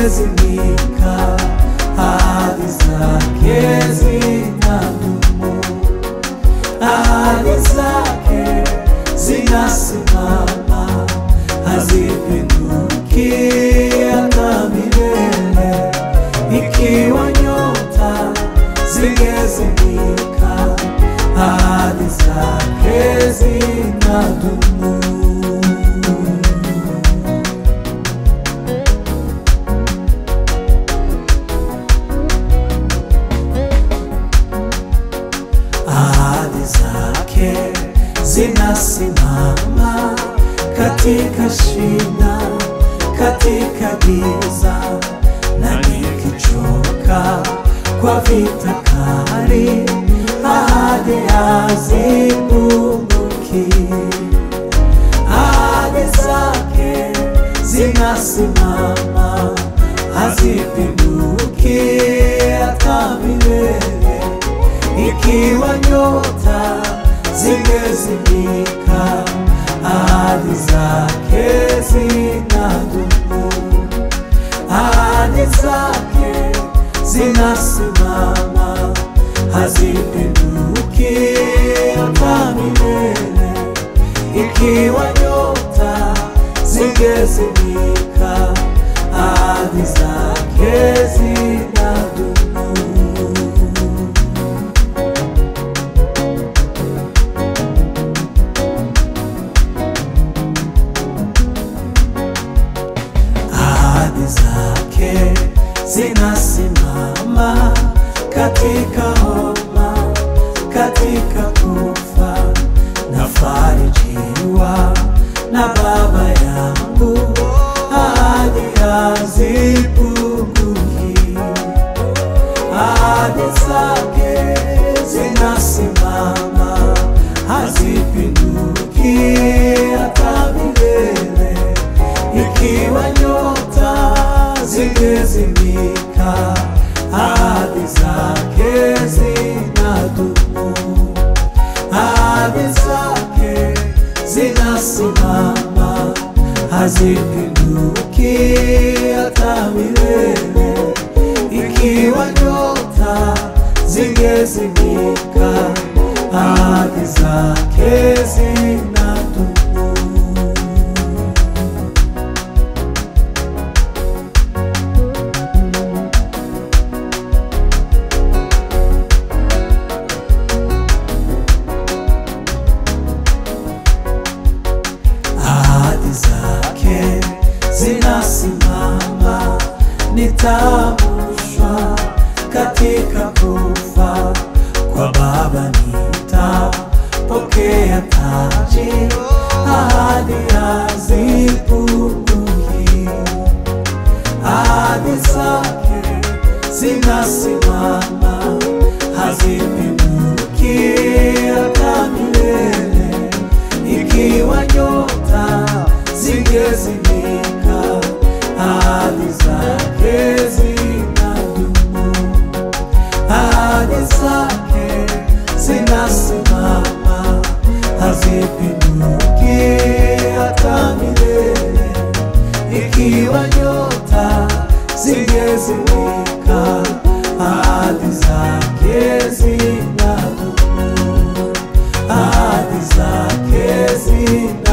zingezimika, ahadi zake zinadumu, ahadi zake zinasimama, hazipinduki hata milele. Ikiwa nyota zingezimika, ahadi zake zinadumu. ahadi zake zinasimama katika shina, katika giza, na nikichoka kwa vita kali, ahadi hazipunguki. Ahadi zake zinasimama, hazipinduki hata milele. Ikiwa nyota zingezimika, ahadi zake zinadumu, ahadi zake zinasimama, hazipinduki hata milele. Ikiwa nyota zingezimika, ahadi zake zinadumu. ahadi zake zinasimama katika homa, katika kufa nafarijiwa na Baba yangu, ahadi hazipunguki, ahadi zake zinasimama, hazipinduki hata milele. Ikiwa nyota zingezimika, ahadi zake zinadumu, ahadi zake zinasimama, hazipinduki hata milele. Ikiwa nyota zingezimika, ahadi zake zinadumu. ahadi zake zinasimama, nitaamshwa katika kufa kwa Baba, nitapokea taji, ahadi hazipunguki, ahadi zake zinasimama, hazipinduki hata milele. Ikiwa nyota zingezimika, ahadi zake zinadumu, ahadi zake zinasimama, hazipinduki hata milele. Ikiwa nyota zingezimika, ahadi zake zinadumu, ahadi zake zinadumu.